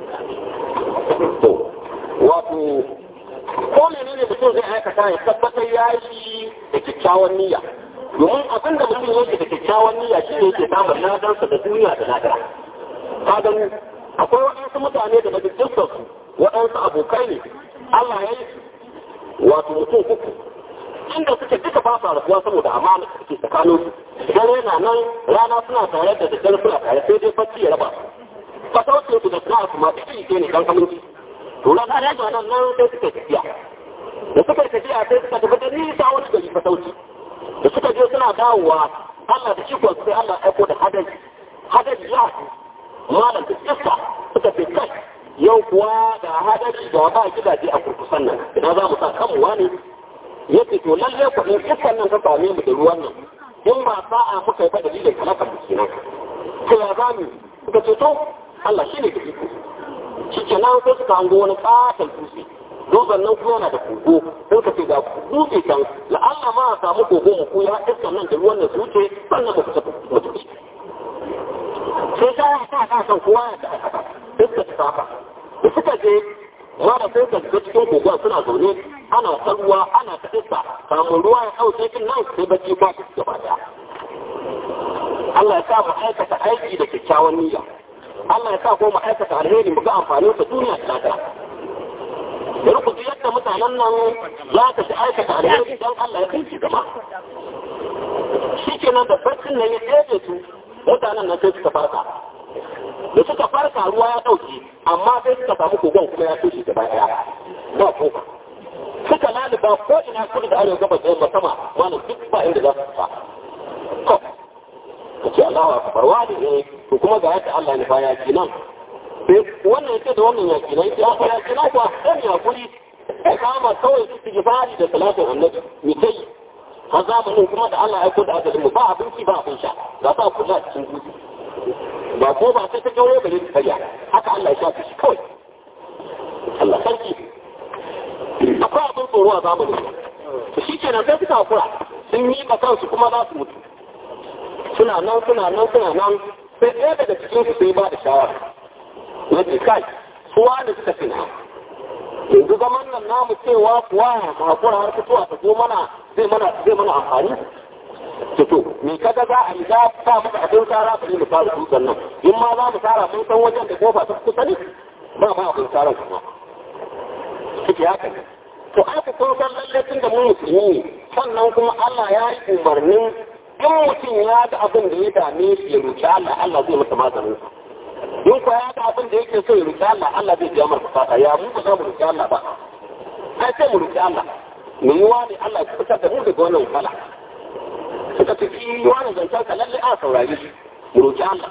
to wato ko menene mutum zai aikata ya tabbatar ya yi da kyakkyawan niyya domin abin da mutum yake da kyakkyawan niyya shi ne yake samun ladarsa da duniya da ladara ka gani akwai waɗansu mutane da daga jinsansu waɗansu abokai ne Allah ya yi wato mutum uku inda suke duka ba sa rasuwa saboda amana da suke tsakanin su dare na nan rana suna tare da daddare suna tare sai dai bacci ya raba su fataucin su da suna su ma ciki ke ne dan aminci to na ga yaji nan nan sai suka tafiya da suka tafiya sai suka tafi da nisa wani gari fatauci da suka je suna dawowa Allah da shi sai Allah aiko da hadari hadari ya malam da iska suka fi kai yau kuwa da hadari da ba gidaje a kurkusan nan idan za mu sa kanmu wani yake to lalle ku in iskan nan ka same mu da ruwan nan in ba sa'a muka yi fa dalilin halakar mu kenan to ya za mu suka ce to Allah shi ne da iko shi ke nan sai suka hango wani katon dutse dutsen nan kuma yana da kogo sai ka ce ga dutse can la'alla ma a samu kogo mu ko ya iskan nan da ruwan nan su wuce sannan mu fita mu tafi sai ta ya sa ka san kowa ya ta aikata sai suka ci haka da suka je mara sai ka shiga cikin kogon suna zaune ana ta ruwa ana ta iska samun ruwa ya ɗauke kin nan sai bacci ba su gaba daya Allah ya sa mu aikata aiki da kyakkyawan niyya Allah ya sa ko mu aikata alheri mu ga amfanin sa duniya da lafiya bari ku ji yadda mutanen nan za ka ci aikata alheri dan Allah ya kai shi gaba shi kenan da barcin nan ya ɗebe su mutanen nan sai suka farka da suka farka ruwa ya ɗauke amma sai suka samu kogon kuma ya toshe gaba ɗaya ba ko suka lalaba ko ina kudu da arewa gabas da sama wani duk ba inda za su fa ko kace Allahu akbar wani ne to kuma ga yadda Allah ne fa ya ki nan wannan yake da wannan yaki nan ya fa ya ki nan kuwa dan ya kuri kama kawai su gifari da salatin annabi mi kai har zamanin kuma da Allah ya aiko da ajalin mu ba abinci ba abin sha ga ba kula cikin dutse ba ko ba sai ta kawo bare ta karya haka Allah ya shafi shi kawai Allah sarki akwai abin tsoro a zamanin to shi kenan sai suka hakura sun yi ba kansu kuma za su mutu suna nan suna nan suna nan sai ɗaya daga cikin su sai ba da shawara na ce kai suwa da suka fi na yanzu zaman nan namu cewa kuwa hakura har fitowa ta zo mana zai mana zai mana amfani to me kaga za a yi za ta maka abin tsara ba ne mu fara dutsen nan in ma za mu tara mun san wajen da kofa ta kusa ne ba ma abin tsara kuma suke haka ne to aka kun san lalle tun da mu musulmi sannan kuma Allah ya yi umarnin in mutum ya ga abin da ya dame shi ya roki Allah Allah zai masa maganin sa in ko ya ga abin da yake so ya roki Allah Allah zai biya masa fata ya mu ba za mu roki Allah ba ai sai mu roki Allah mu yi wani Allah ya fitar da mu daga wannan kala suka ce shi wani zancen ka lalle a saurari shi mu roki Allah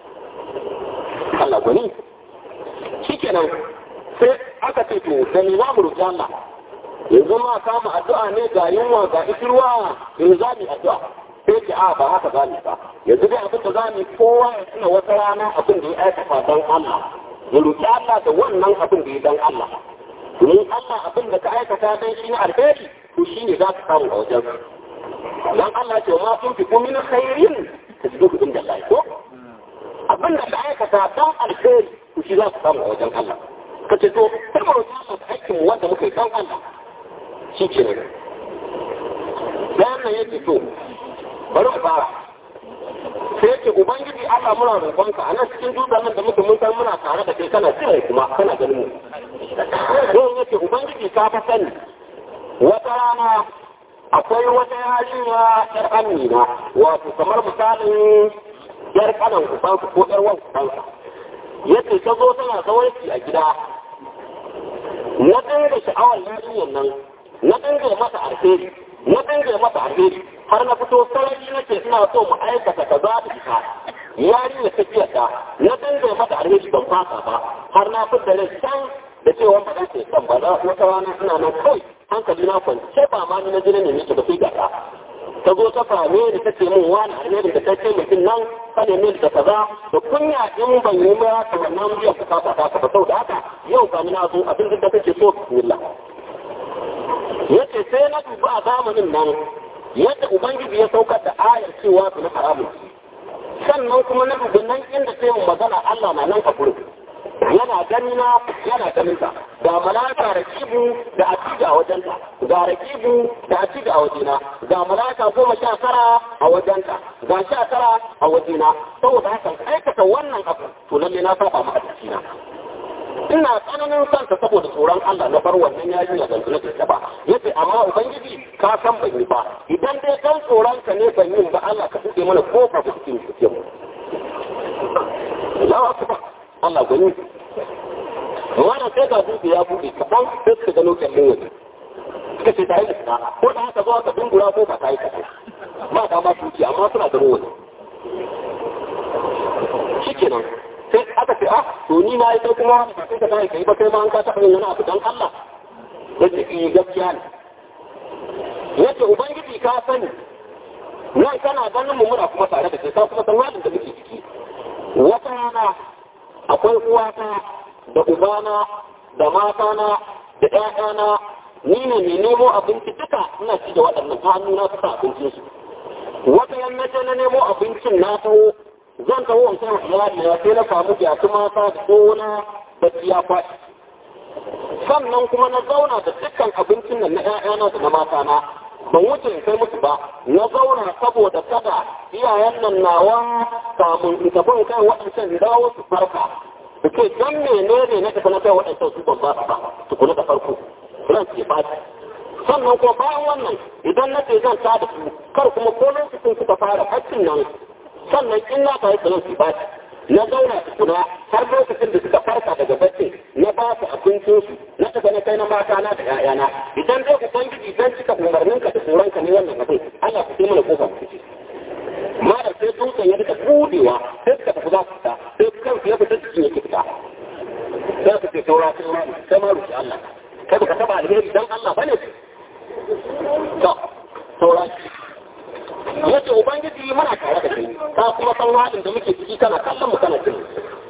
Allah gwani shi kenan sai aka ce to da ni za mu roki Allah yanzu ma kama addu'a ne ga yunwa ga ikirwa yanzu za mu addu'a sai ce a ba haka za mu ba yanzu dai abin da za mu kowa ya tuna wata rana abin da ya aikata don Allah ya roki Allah da wannan abin da ya dan Allah domin Allah abin da ka aikata dan shi ne alheri to shine za ka samu a wajen dan Allah ce ma kun fi min khairin tasbihu inda Allah ko abin da ka aikata dan alheri to shi za ka samu a wajen Allah ka ce to sai mu roki Allah da aikin wanda muka yi dan Allah shi ke ne wannan yake to bari mu fara sai yake ubangiji Allah muna roƙonka a nan cikin dutsen nan da muke mun san muna tare da kai kana tsire kuma kana ganin mu sai yake ubangiji ka fa sani wata rana akwai wata yarinya yar amina wato kamar misalin yar kanan ubansa ko yar wan ubansa yace ta zo tana zawarci a gida na dinga sha'awar yarinyar nan na dinga mata alheri na dinga mata alheri har na fito sarari nake ina so mu aikata kaza da ita yarinya ta ta na dinga mata alheri ban fasa ba har na fita rai can da cewa ba za ta yi kan ba za wata rana ina nan kawai hankali na kwance ba ma ni na jini ne nake ba sai gata ta zo ta fame da ta ce min wani alheri da ta ce mutum nan ka neme da kaza da kunya in ban yi ma ta wannan biyan bukata ta ba sau da haka yau ga na zo abin da take so bismillah yace sai na duba a zamanin nan yadda ubangiji ya saukar da ayar cewa su na haramun sannan kuma na dubi nan inda sai magana Allah na nan a gurin yana gani na yana ganin ta ga malaka rakibu da atiga a wajenta ga rakibu da atiga a wajena ga malaka goma sha tara a wajenta ga sha tara a wajena saboda haka aikata wannan abu to lalle na saba ma a na ina tsananin son ta saboda tsoron Allah na bar wannan yaji na zanzu na ta ba yace amma ubangiji ka san ban yi ba idan dai kan tsoron ka ne ban yi ba Allah ka buɗe mana kofa da cikin cikin mu Allahu akbar Allah gani wannan sai ga dutse ya buɗe kaɗan sai suka gano kyallin waje suka ce ta yi da ko da haka zuwa ka dungura ko ba ta yi kaɗan ba ta ba tuki amma suna gano waje shi kenan sai aka ce ah to ni na yi kai kuma ba sai ka kai kai ba kai ma an ka taɓa yin wani abu dan Allah yace eh gaskiya ne yace ubangiji ka sani nan kana ganin mu muna kuma tare da kai ka kuma san halin da muke ciki wata rana akwai uwata da ubana da matana da ƴaƴana ni ne mai nemo abinci duka ina ci da waɗannan ta hannu na suka abincin su wata yannace na nemo abincin na taho zan taho in kan iyali na sai na samu gyatu mata da gona da ya faɗi sannan kuma na zauna da dukkan abincin nan na ƴaƴana da na matana ban wuce in kai musu ba na zauna saboda kada iyayen nan nawa samun in tafi in kai waɗancan dawo su farka da ke don menene na tafi na kai waɗancan su ban ba su ba tukuna da farko ran ke faɗi sannan kuma bayan wannan idan na ce zan ta da su kar kuma ko lokacin suka fara haccin nan sannan in na kai sanar su baci na zauna su kuna har lokacin da suka farka daga bacci na ba su abincin su na tafi na kai na mata na da ƴaƴana idan dai ubangiji dan cika umarnin ka da tsoron ka ne wannan abin Allah ku sai mana kofa mu fice malam sai dutsen ya rika budewa sai suka tafi za su fita sai kansu ya fita cikin yake fita sai su ce saura sai ma sai ma rufe Allah kai baka taba alheri dan Allah bane to saura yace ubangiji muna tare da kai ka kuma san halin da muke ciki kana kallon mu kana ciki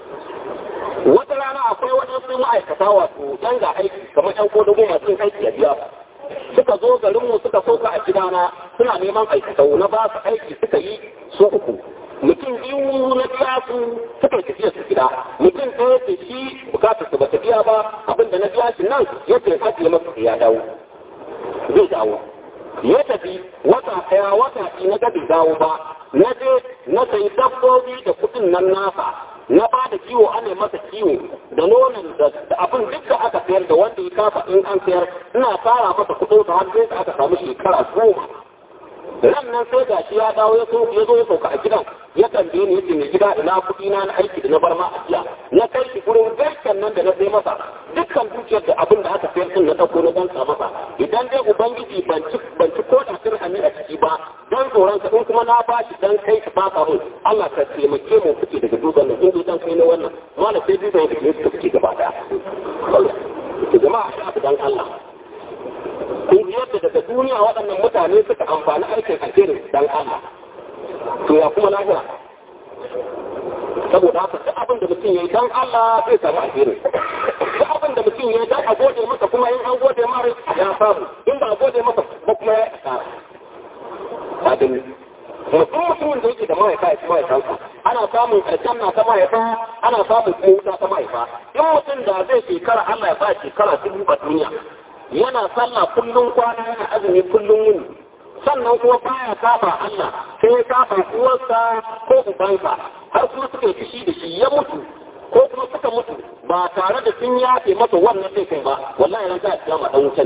wata rana akwai waɗansu ma'aikata wato yan ga aiki kamar yan kodogo masu yin aiki a biya suka zo garin mu suka sauka a gidana suna neman aikatau na ba su aiki suka yi su uku mutum biyu na biya su suka yi tafiya su gida mutum ɗaya ce shi bukatar su ba ta biya ba abinda na biya shi nan yake ajiye masa ya dawo zai dawo ya tafi wata ɗaya wata ɗi na gabi dawo ba na je na sayi dabbobi da kuɗin nan nasa na ba da kiwo ana masa kiwo da nonon da abin duk da aka sayar da wanda ya kafa in an sayar ina fara masa kuɗin sa har sai da aka samu shekara goma ran nan sai ga shi ya dawo ya so ya zo ya sauka a gidan ya tambaye ni yace mai gida ina kuɗi na na aiki da na bar ma a jiya na kai shi gurin garken nan da na sai masa dukkan dukiyar da abin da aka sayar din na dauko na danka masa idan dai ubangiji ban ci ban ci ko da dirhami a ciki ba dan tsoron ka in kuma na ba shi dan kai ka baka mun Allah ka taimake mu fice daga duban nan in dan kai na wannan malam sai duban da ke fice gaba daya jama'a dan Allah kun ji yadda daga duniya waɗannan mutane suka amfani aikin alherin dan Allah to ya kuma lahira saboda haka duk abin da mutum ya yi dan Allah zai samu alheri duk abin da mutum ya yi dan a gode masa kuma in an gode mara ya samu in ba a gode masa ba kuma ya asara mutum mutumin da yake da mahaifa ya ci mahaifansa ana samun aljanna ta mahaifa ana samun wuta ta mahaifa in mutum da zai shekara Allah ya ba shekara dubu a duniya yana sallah kullum kwana yana azumi kullum yini sannan kuma baya kafa Allah sai ya kafa uwarsa ko ubansa har kuma suka yi fushi da shi ya mutu ko kuma suka mutu ba tare da sun yafe masa wannan sai kai ba wallahi ran za a kiyama dan wutan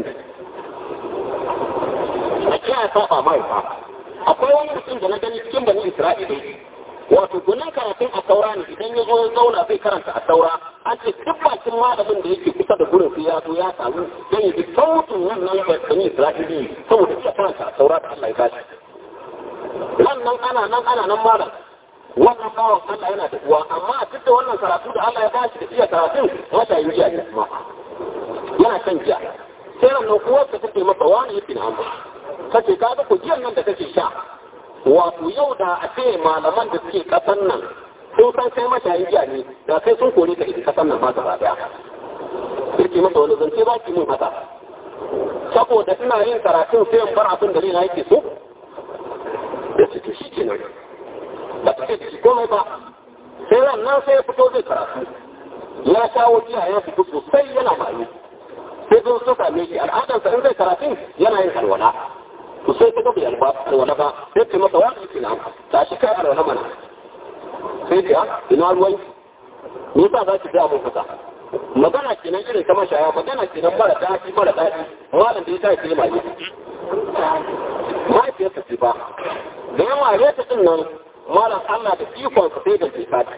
a kiyaye saba mahaifa akwai wani mutum da na gani cikin bani Isra'ila wato gunin karatun a saura ne idan ya zo ya zauna zai karanta a saura an ce duk bakin malamin da yake kusa da gurin sai ya zo ya samu dan yi duk sautin wannan bani Isra'ila saboda iya karanta a saura da Allah ya bashi wannan ana nan ana nan malam wannan bawan Allah yana da uwa amma duk da wannan karatu da Allah ya bashi da iya karatun wata yi jiya kuma yana kan jiya sai ran nan uwarsa take masa wani yake na amma kace ka ga ku jiyan nan da kake sha wato yau da a ce malaman da suke kasan nan sun san kai mashayin jiya ne da kai sun kore ka ita kasan nan ba gaba daya yake masa wani zance ba ki mun haka saboda ina yin karatun sai in bar abin da na yake so da ciki shi ke nan ba ta ce ciki komai ba sai nan sai ya fito zai karatu ya shawo jiya ya fito sosai yana bayu sai zo so same shi al'adarsa in zai karatun yana yin alwala to sai ta gabi alwala ba sai ce masa wani yake na ta shi kai alwala mana sai ce ina ruwan me yasa za ki ga mun haka magana kenan irin ta mashaya magana kenan mara daɗi mara daɗi malam da ya sa ke mai mahaifiyarsa ce ba da ya mare ta din nan malam Allah da ikon sa sai da ke fati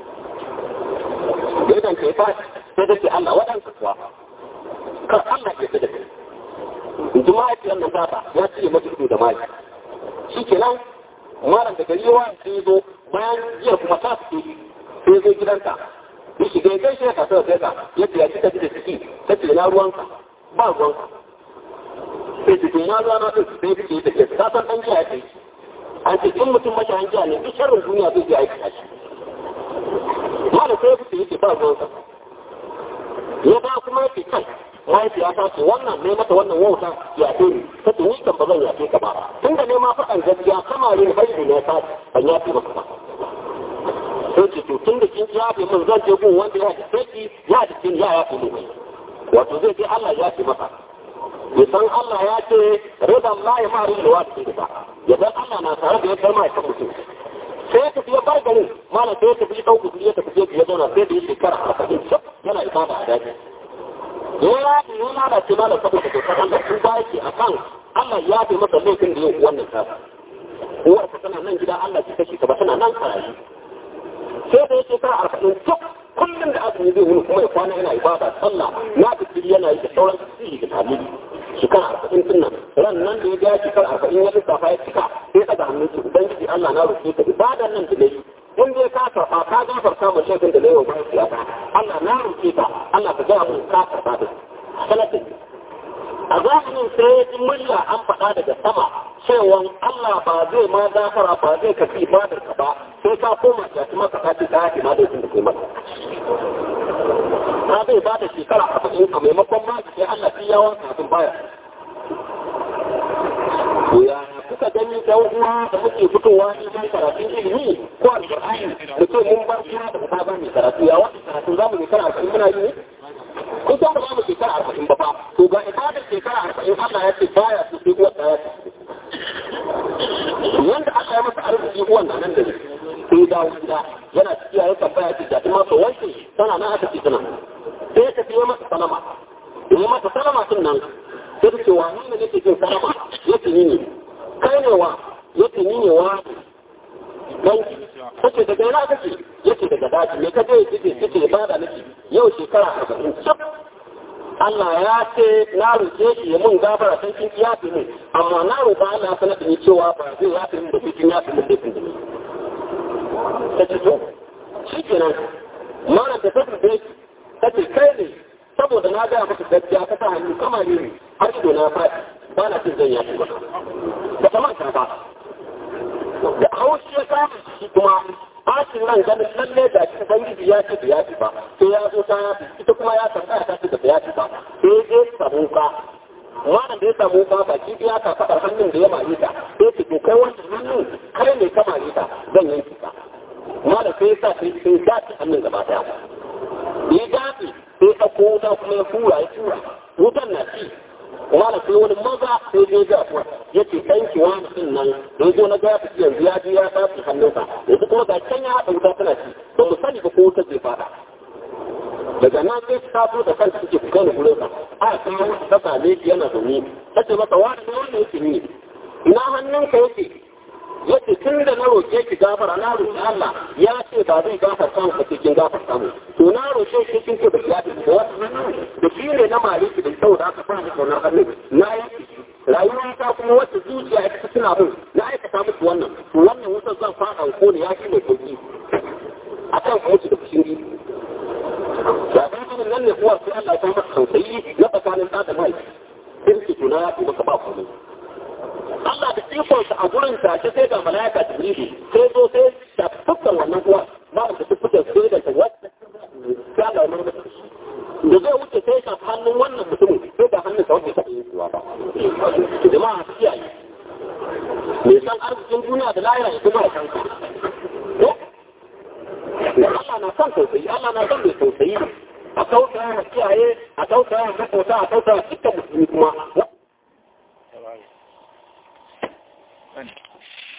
da idan ke fati sai da ke Allah waɗansa kuwa kar Allah ke da kai in ji mahaifiyar nan tata ya ce mata ido da mai shi kenan malam da gari yawa sai zo bayan jiya kuma ta fi sai zo gidanta ya shiga ya gaishe ka sai ka yadda ya cika da ciki ta ce na ruwanka ba ruwanka sai ce na ruwa na ɗin sai fice da ke ta san ɗan jiya ya kai an ce in mutum mashayin jiya ne duk sharrin duniya zai je aiki shi malam sai ya fice yake ba ruwanka ya ba kuma yake kai mahaifiya ta ce wannan ne mata wannan wauta ya ce ni ta ce ni kan ba zan yafe ka ba tun da ne ma faɗan gaskiya kama ne haihu ne ta ban yafe maka ba sai ce to tun da kin yafe min zan je gun wanda ya ce ki ya da kin ya yafe min wato zai ce Allah ya ce maka ya san Allah ya ce rida Allah ya ma rin da wata ba ya san Allah na tare da ya kai ma ya mutum sai ya tafi ya bar garin malam sai ya tafi ya ɗauki ya tafi ya zauna sai da ya shekara arba'in yana ibada a daji ya ya lalace mana saboda dokar Allah sun ba yake a kan Allah ya fi masa laifin da yau wannan kasa. Uwar ka tana nan gida Allah ki kashe ka ba tana nan karayi. Sai da ya shekara arba'in tuk kullum da azumi zai wuni kuma ya kwana yana ibada sallah na fikiri yana yi da sauran tasiri da talili. Shekara arba'in tun nan ran nan da ya ga shekara arba'in ya lissafa ya cika sai ɗaga hannun shi ubangiji Allah na roƙe ka ibadan nan da dai in dai ka karɓa ka gafarta ma shafin da laiwa bayan siyasa Allah na roƙe ka Allah ka gaya mun ka karɓa da salatin a zamanin sai ya ji murya an faɗa daga sama cewa Allah ba zai ma gafara ba zai kafi ibadar ka ba sai ka koma ya kuma ka kaci ka yaki ma da da kai maka ka zai ba da shekara arba'in a maimakon ma sai Allah fi yawan kafin baya kuka gani da uwa da muke fitowa neman karatun ilimi ko alƙur'ani da ce mun bar kira da ta ba mai karatu ya wani karatu za mu shekara arba'in muna yi ne kun san ba za mu shekara arba'in ba fa to ga ibadar shekara arba'in Allah ya ce baya su sai uwar da ya ce wanda aka yi masa arziki uwan na nan da ne sai dawo gida yana cikiya ya tambaya ce da ma to wanke tana nan aka ce tana sai ya tafi ya masa salama ya masa salama din nan sai ta ce wa ni ne nake jin salama yake ni ne kai ne wa yake ni ne wa danki kace daga ina kake yake daga daji me kaje yake yake ba da nake yau shekara 40 cip Allah ya ce na roke shi ya mun gafara san kin ya fi mun amma na roƙa Allah ya sanar da ni cewa ba zai ya fi mun da kin ya fi mun da kin da ni kace to shikenan mana da tafi da kace kai ne saboda na ga maka gaskiya ka sa hannu kama ne har ido na faɗi ba na cin zan yafi ba da ta manta ba da haushi ya samu shi kuma bacin ran ganin lalle da shi ubangiji ya ce da ya ci ba sai ya zo ta yafi ita kuma ya tambaya ta ce da ya ci ba sai ya samu ka wannan da ya samu ka baki biya ka faɗa hannun da ya mare ta sai ce to kai wannan hannun kai ne ka mare ta zan yanki ka amma da sai sa sai sai dace hannun gaba daya ya dace sai ka wuta kuma ya fura ya tura wutan na ci wala sai wani maza sai dai ga kuwa yace dan ki wani din nan da yazo na ga fi yanzu ya ji ya tafi hannunsa yanzu kuma ga can ya haɗa wuta tana ci to mu sani ba ko wuta zai fada daga nan sai ta so da kanta suke kai gurin sa a sai wani ta same shi yana zaune tace masa wani ne wanda yake ni ina hannunka yake yace tun da na roƙe ki gafara na roƙi Allah ya ce ba zai gafarta mu ka cikin gafarta mu to na roƙe shi kin ce da ya da wasu da shi ne na mare ki da sau da aka fara da na hannu na yi rayuwa ta kuma wacce zuciya ita tana mun na aikata musu wannan to wannan wutar zan fada ko ne ya shi mai sauki akan mutu da fushiri da ba nan ne kuwa sai Allah ya masa tausayi na tsakanin da da mai kirki to na ya fi maka ba komai Allah da ikonsa a gurin ta ce sai ga malaika Jibril sai zo sai ta fukkan wannan kuwa ba da ta fukkan sai da ta wata sai Allah ya murmur da zai wuce sai ka hannun wannan mutumin sai ga hannun sa wanda ta yi kuwa ba jama'a su kiyaye me san arzikin duniya da lahira ya kuma san ka Allah na son tausayi Allah na son mai tausayi a tausaya wa kiyaye a tausaya wa makota a tausaya wa dukkan musulmi kuma Thank you.